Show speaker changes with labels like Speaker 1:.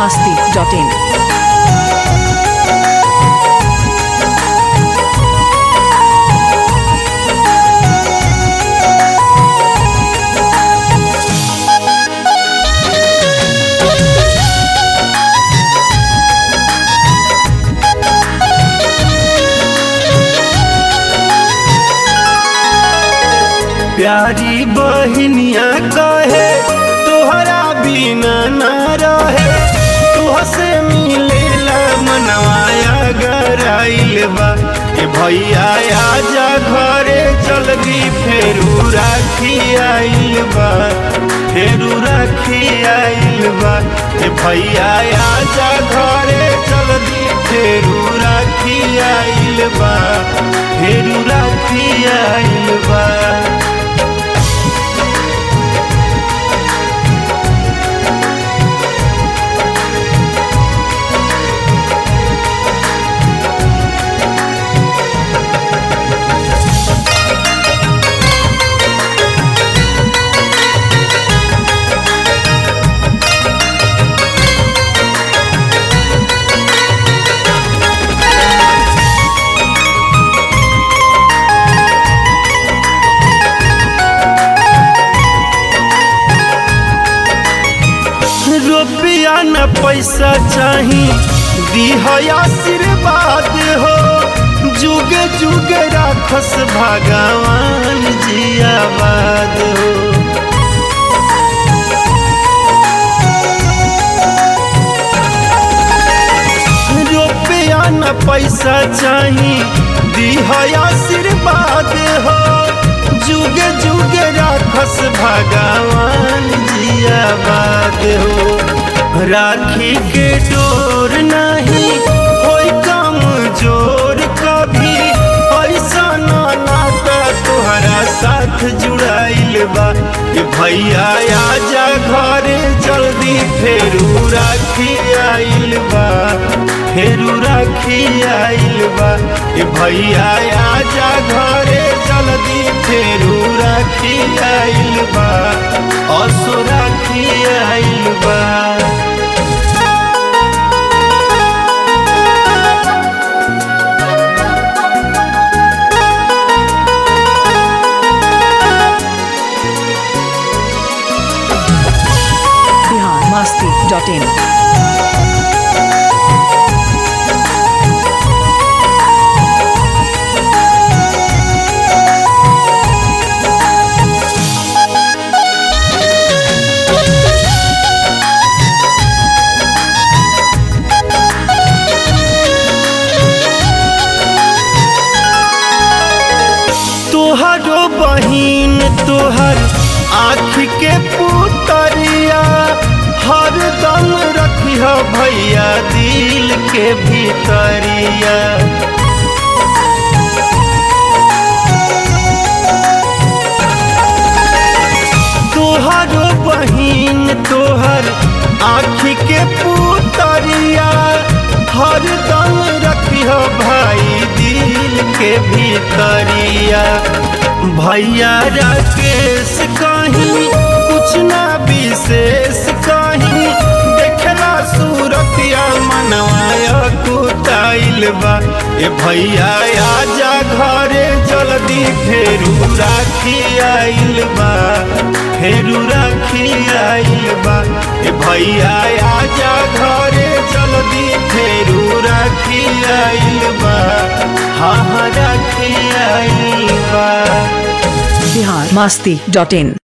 Speaker 1: masti.in.
Speaker 2: प्यारी बहनिया कहे तोहरा बिना न रहे तुहसे मिलेला मनवाया गराइल बा ए भैया आजा घरे जल्दी फेरू राखी आइल बा फेरू राखी आइल बा ए भैया आजा घरे जल्दी फेरू राखी आइल बा फेरू राखी आइल बा रुपया न पैसा चाही दीह आशीर्वाद हो जुगे जुगे राखस भगवान जियाबाद हो रुपया न पैसा चाही दीह आशीर्वाद हो जुगे जुगे राखस भगवान जियाबाद हो राखी के डोर नहीं होई कम जोर कभी ऐसा ना नाता तोहरा साथ जुड़ाइल बा ए भैया आजा घरे जल्दी फेरू राखी आइल बा फेरू राखी आइल बा ए भैया आजा घरे जल्दी फेरू राखी आइल बा असो राखी आइल बा
Speaker 1: Bihar masti.in.
Speaker 2: तोहरो बहिन तोहर आँख के पुतरिया हर दम रखिह भैया दिल के भीतरिया तोहरो बहिन तोहर आँख के पुतरिया हर दम रखिह भाई दिल के भीतरिया भैया राकेश कहीं कुछ ना विशेष कहीं देखला सूरतिया मनवाया कुताइल बा ए भैया आजा घरे जल्दी फेरू राखी आइल बा फेरू राखी आइल बा ए भैया आजा घरे जल्दी फेरू राखी आइल बा हाँ हाँ राखी आइल बा
Speaker 1: Bihar masti.in.